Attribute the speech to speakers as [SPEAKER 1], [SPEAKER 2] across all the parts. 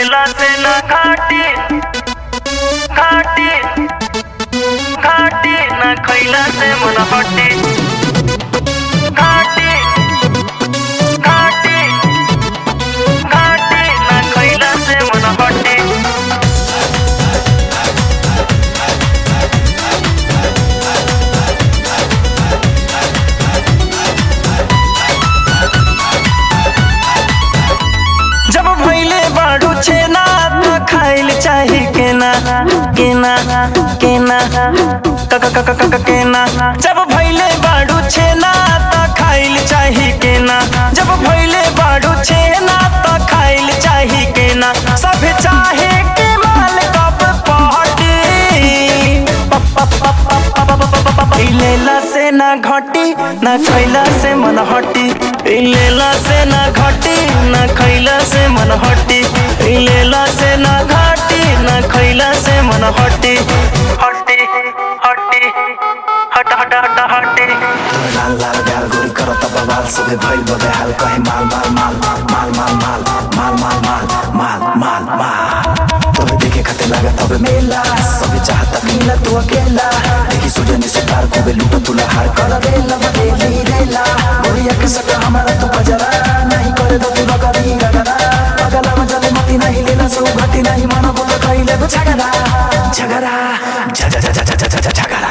[SPEAKER 1] लेला से ना घाटी घाटी घाटी ना खैला से मन हटी घाटी घाटी घाटी ना खैला से मन हटी जब भैले बाड़ू छेना तो खाइल चाही केना केना केना क क क क क केना जब भैले बाड़ू छेना तो खाइल चाही केना जब भैले बाड़ू छेना तो खाइल चाही केना सब चाहे के माल कब पहटी लेला से ना घटी ना खैला से मन हटी लेला से ना घटी ना खैला से मन हटी लेला से ना घटी ना खैला से मन हटी हटी हटी हट हट हट हटी
[SPEAKER 2] लाल लाल गाल गोरी करत बवाल सबे भइल बबे हाल कहे माल माल माल माल माल माल माल माल माल माल माल माल तोरे देखे खाते लगा तबे मेला सबे चाहता मिला तू अकेला देखी सूर्य से पार को लूटा तुला हार कर देला बदेली रेला गोरिया के सका हमारा तू बजरा नहीं करे तो तू लगरी रगरा पगला मजले मती नहीं लेला सो घटी नहीं मानो बोल कइले तो झगड़ा झगड़ा झ झ झ झ झ झ झगड़ा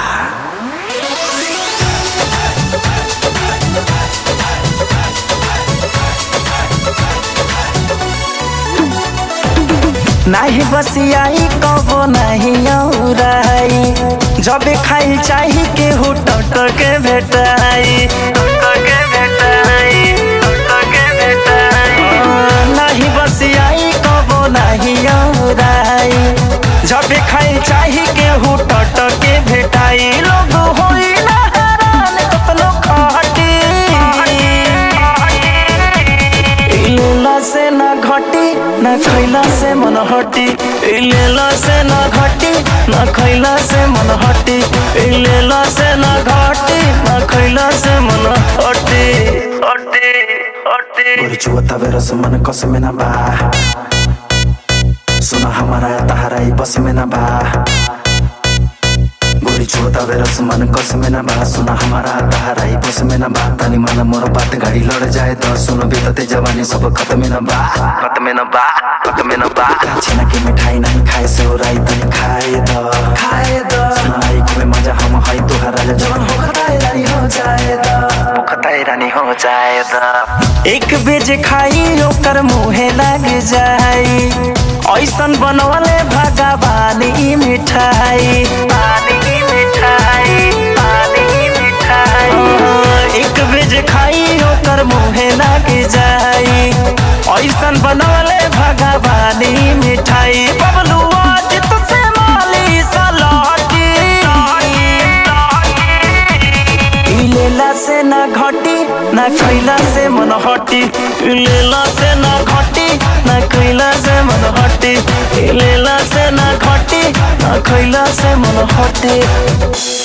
[SPEAKER 1] नाही बसियाई कबो नाही औराई जब खाई चाही के हो टट के भेटाई टट के भेटाई टट के भेटाई नाही बसियाई कबो नाही औराई जब खाई चाही के हो टट के भेटाई लोग होई ना हैरान कतनो खहटी लेला से ना घटी ना खैला से मन हटी लेला से ना घटी ना खैला से मन हटी लेला से ना घटी ना खैला से मन हटी हटी हटी
[SPEAKER 2] गोरी चुवता बेरस मन कस में ना बा सुना हमारा तहारा ही बस में ना बा गोरी चुवता बेरस मन कस में ना बा सुना हमारा तहारा ही बस में ना बा तनी मन मोर बात गाड़ी लड़ जाए तो सुनो बीतते जवानी सब खत्म में ना बा खत्म में ना बा खत्म में ना बा छेना के मिठाई नहीं खाए से राई तनी खाए दो खाए दो सुना आई में मजा हम हई तोहरा जवान हो खताए रानी हो जाए दो हो खताए रानी हो जाए दो
[SPEAKER 1] एक बेज खाई ओकर मुहे लग जाई ऐसन बनवले भगवान ई मिठाई पानी ई मिठाई पानी ई मिठाई एक बेज खाई ओकर मुहे लग जाई ऐसन बनवले भगवान ई मिठाई बबलू आज तुझसे माली सलाटी लेला से ना घटी ना खैला से मन हटी लेला से ना घटी ना खैला से मन हटी लेला से ना घटी ना खैला से मन हटी